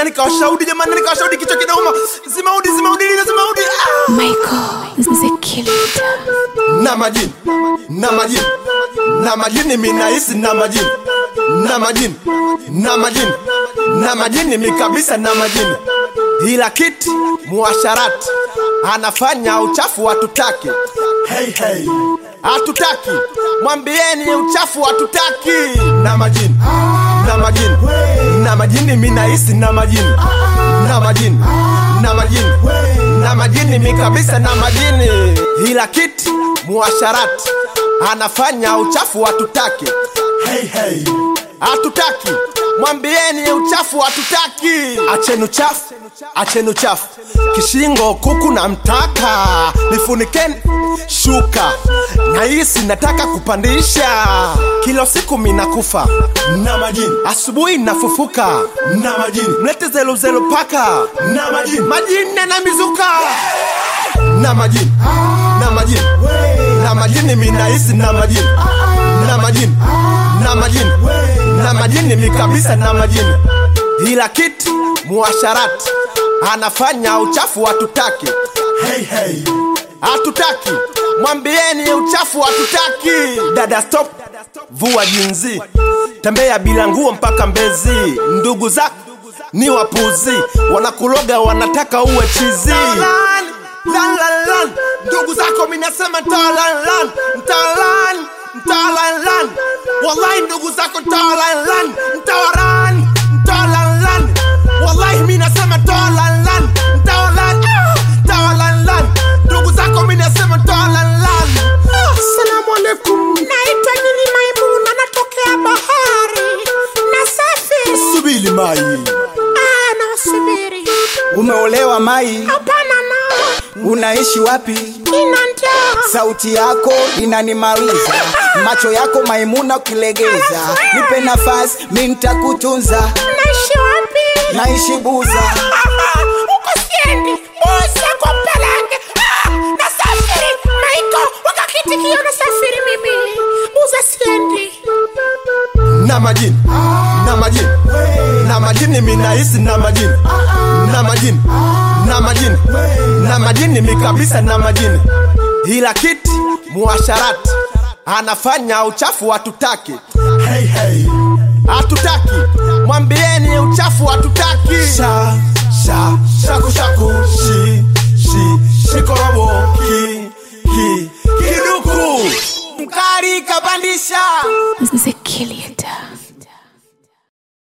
na nikawashaudi jamani nikawashaudi kichwa kinauma zimaudi zimaudi lile zimaudi ah! Michael the Killer. na majini na majini na majini minahisi na majini na majini na majini na majini mi kabisa na majini ila kiti muasharati anafanya uchafu hatutaki hey, hey. hatutaki mwambieni uchafu hatutaki na majini na majini na majini minahisi na majini na majini na majini na majini mi kabisa na majini ila kiti muasharati anafanya uchafu hatutaki hey, hey. hatutaki mwambieni uchafu hatutaki acheni uchafu acheni uchafu kishingo kuku na mtaka nifunikeni shuka nahisi nataka kupandisha kila siku minakufa na majini asubuhi nafufuka na majini mlete zeluzelu paka na majini majini na mizuka na majini na majini na majini minahisi na majini na majini na majini na majini mi kabisa na majini ila kiti muasharati anafanya uchafu hatutaki hey, hey. hatutaki mwambieni uchafu hatutaki dada stop vua jinzi tembea bila nguo mpaka mbezi ndugu zako ni wapuzi wanakuloga wanataka uwe chizi lan, lan, lan. ndugu zako minasema ntalanlan ntalan ntalanlan wallahi ndugu zako ntalanlan ntawaran ntalanlan wallahi minasema ntalanlan ntawalan ah, ntawalanlan ndugu zako minasema ntalanlan Assalamu alaikum. Naitwa Nyini Maimuna, natokea bahari. Nasafiri. subili mai Ah, nasubiri. Umeolewa Mai? Hapana na Unaishi wapi? nina njaa. Sauti yako inanimaliza, macho yako Maimuna ukilegeza. Nipe nafasi, mi nitakutunza. Naishi wapi? Naishi Buza, Huko siendi. Buza kwa Mpelenge. Ah, nasafiri. Maiko, wakakitikio nasafiri mimi. Buza siendi. na majini na majini na majini minahisi na majini na majini na majini na majini mi kabisa na majini ila kiti muasharati anafanya uchafu hatutaki hey, hey. hatutaki mwambieni uchafu hatutaki sha sha shaku shaku shi shi shikorobo ki ki kiduku mkari kapandisha The Killer.